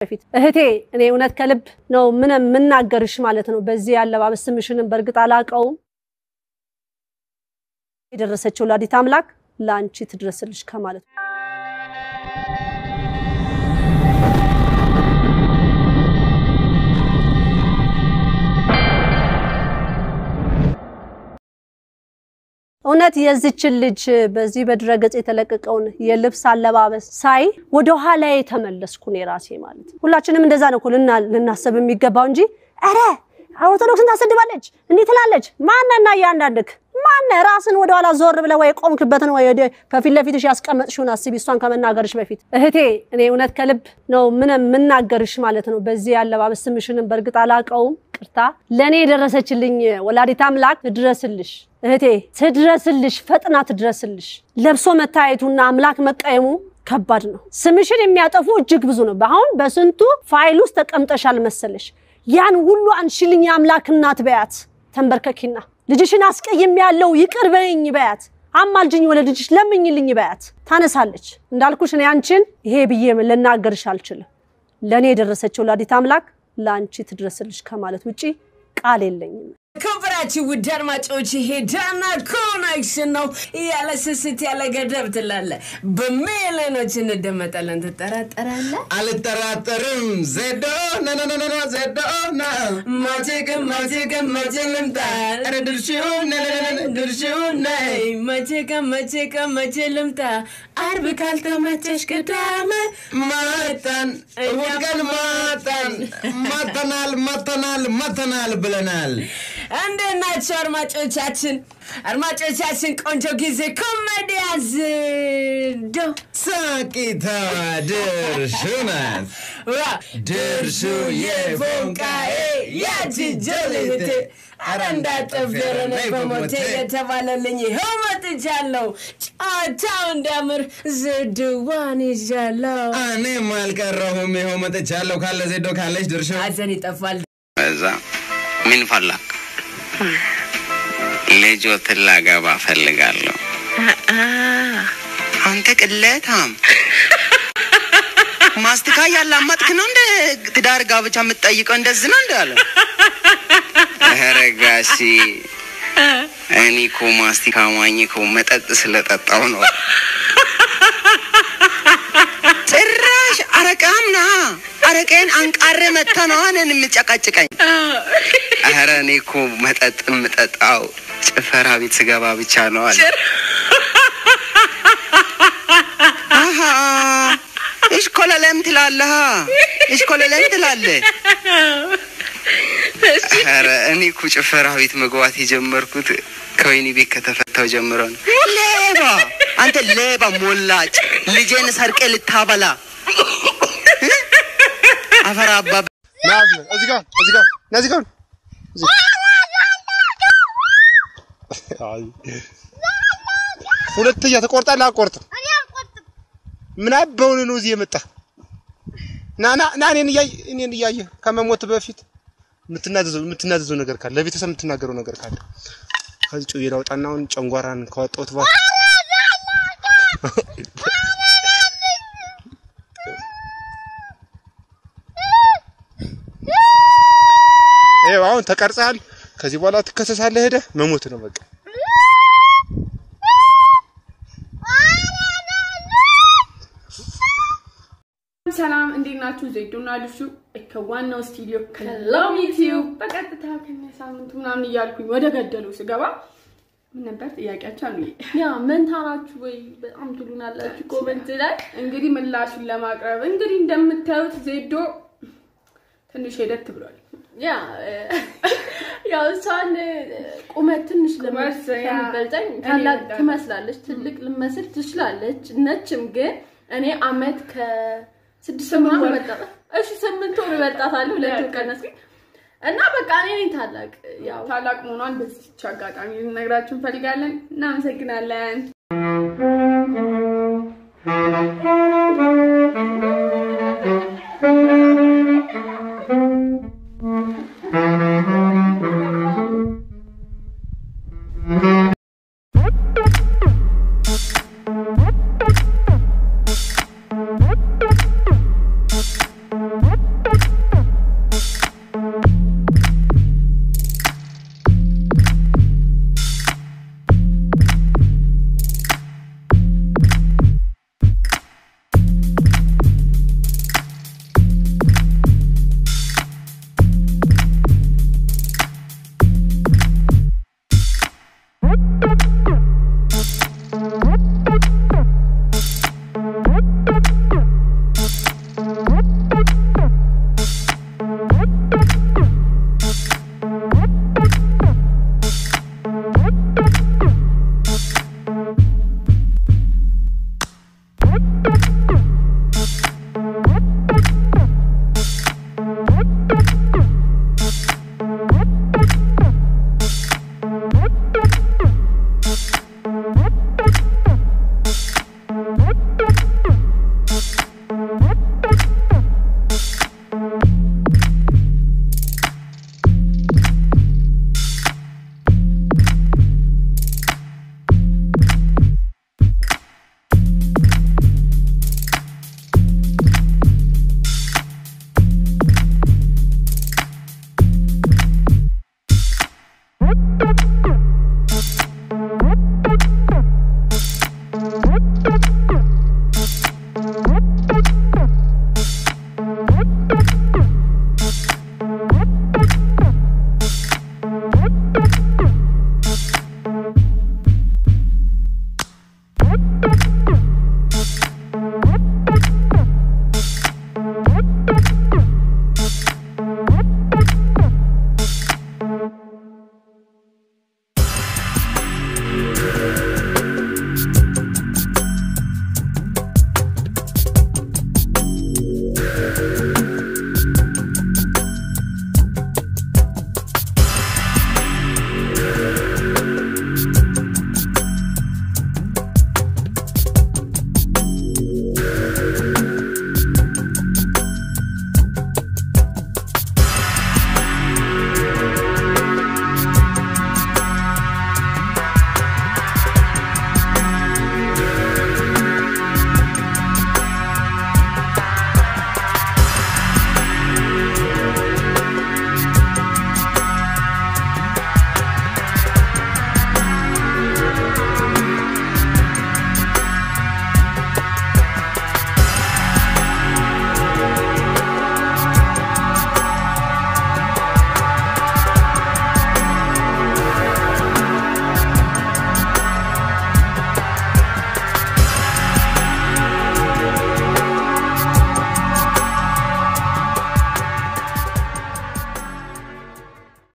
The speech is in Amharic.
በፊት እህቴ እኔ እውነት ከልብ ነው ምን የምናገርሽ ማለት ነው። በዚህ አለባበስ ስምሽንም በእርግጥ አላውቀውም። የደረሰችው ወላዲተ አምላክ ለአንቺ ትድረስልሽ ከማለት ነው። እውነት የዚችን ልጅ በዚህ በድረገጽ የተለቀቀውን የልብስ አለባበስ ሳይ ወደ ኋላ የተመለስኩ እኔ ራሴ ማለት ነው። ሁላችንም እንደዛ ነው እኮ ልና- ልናስብ የሚገባው እንጂ ኧረ ኦርቶዶክስን ታሰድባለች እንዲህ ትላለች። ማነና እያንዳንድክ ማነ ራስን ወደኋላ ዞር ብለህ ወይ ቆምክበትን ወይ ወደ ከፊት ለፊትሽ ያስቀመጥሽውን አስቢ፣ እሷን ከመናገርሽ በፊት እህቴ እኔ እውነት ከልብ ነው ምን የምናገርሽ ማለት ነው። በዚህ አለባበስ ስምሽንም በእርግጥ አላውቀውም፣ ቅርታ ለእኔ የደረሰችልኝ ወላዲተ አምላክ ትድረስልሽ እህቴ ትድረስልሽ፣ ፈጥና ትድረስልሽ። ለብሶ መታየቱና አምላክ መቀየሙ ከባድ ነው። ስምሽን የሚያጠፉ እጅግ ብዙ ነው። አሁን በስንቱ ፋይል ውስጥ ተቀምጠሻል መሰለሽ። ያን ሁሉ አንሽልኝ የአምላክ እናት በያት፣ ተንበርከኪና ልጅሽን አስቀይም ያለው ይቅር በይኝ በያት፣ አማልጅኝ ወለ ልጅሽ ለምኝልኝ በያት። ታነሳለች። እንዳልኩሽ እኔ አንቺን ይሄ ብዬ ልናገርሽ አልችልም። ለእኔ የደረሰችው ወላዲተ አምላክ ለአንቺ ትድረስልሽ ከማለት ውጪ ቃል የለኝም። ክብራችሁ ውድ አድማጮች ይሄ ዳና ኮኔክሽን ነው። ያለ ስስት ያለ ገደብ ትላለ። በሚሊዮኖች እንደመጣለን ትጠራጠራለ። አልጠራጠርም። ዜዶ ነነነነ ዜዶ ነ መቼ ግን መቼ ግን መቼ ልምጣ ኧረ ድርሽው ነነነነ ድርሽው ነይ መቼ ቀን መቼ ቀን መቼ ልምጣ አርብ ካልተመቸሽ ቅዳሜ መጣን እሑድ ቀን መጣን መተናል መተናል መተናል ብለናል። እንዴት ናቸው አድማጮቻችን? አድማጮቻችን ቆንጆ ጊዜ ኮሜዲያ ዝዶ ሳቂታ ድርሹ ናት ድርሹ የፎንቃዬ ያቺ ጀልቴ አረ እንዳጠፍደረነ በሞቴ የተባለልኝ ይኸው መጥቻለሁ። ጨዋታው እንዳምር ዝድዋን ይዣለሁ። እኔም አልቀረሁም። ይኸው መጥቻለሁ። ካለ ዜዶ ካለች ድርሹ ሐዘን ይጠፋል። እዛ ምን ፈላክ? ልጆትን ላገባ ፈልጋለሁ። አንተ ቅሌታም ማስቲካ ያላመጥክ ነው እንደ ትዳር ጋብቻ የምትጠይቀው እንደዚህ ነው እንደ አለ። ኧረ ጋሺ እኔ እኮ ማስቲካ ማኝ እኮ መጠጥ ስለጠጣው ነው። ጭራሽ አረቃም ና አረቄን አንቃሬ መጥተ ነው እኔን የምጨቀጭቀኝ። ኧረ እኔ እኮ መጠጥ የምጠጣው ጭፈራ ቤት ስገባ ብቻ ነው አለ። አሀ እሽኮለለም ትላለህ፣ እሽኮለለም ትላለህ። ኧረ እኔ እኮ ጭፈራ ቤት መግባት የጀመርኩት ከወህኒ ቤት ከተፈታው ጀምሮ ነው። ሌባ አንተ ሌባ ሞላጭ፣ ልጄን ሰርቄ ልታበላ አፈር አባ ናዝ እዚህ ጋር እዚህ ጋር ና እዚህ ጋር እዚህ። አይ ሁለተኛ ተቆርጣለህ? አቆርጥም። ምን አበውን ነው እዚህ የመጣ ና ና ና እኔን እያየህ እኔን እያየህ ከመሞት በፊት የምትናዘዘው የምትናዘዘው ነገር ካለ ለቤተሰብ የምትናገረው ነገር ካለ ከዚህ ጩቤ ላውጣና አሁን ጨንጓራን ካወጣሁት በኋላ ይኸው አሁን ተቀርጸሃል። ከዚህ በኋላ ትከሰሳለህ። ሄደህ መሞት ነው በቃ። ሰላም እንዴት ናችሁ? ዜዶና ልሹ ከዋናው ስቱዲዮ ከሎሚ ቲዩብ በቀጥታ ከሳምንቱ ምናምን እያልኩኝ ወደ ገደሉ ስገባ ምን ነበር ጥያቄያቸው? አሉ ያ መንታ ናችሁ ወይ በጣም ትሉናላችሁ ኮመንት ላይ። እንግዲህ ምላሹን ለማቅረብ እንግዲህ እንደምታዩት ዜዶ ትንሽ ሄደት ብሏል። ያ ያው እሷን ቁመት ትንሽ ቁመት፣ ያ፣ ለምትበልጠኝ እኔ ታላቅ እወዳለሁ። ትመስላለች፣ ትልቅ ልመስል ትችላለች። ነችም ግን እኔ አመት ከስድስት ስምንት ምናምን ወር። እበልጣታለሁ። እሺ ስምንት ወር እበልጣታለሁ። ሁለት ወር ቀነስኩኝ እና በቃ እኔ ነኝ ታላቅ ያው ታላቅ መሆኗን በዚች አጋጣሚ ልነግራችሁ እንፈልጋለን። እናመሰግናለን።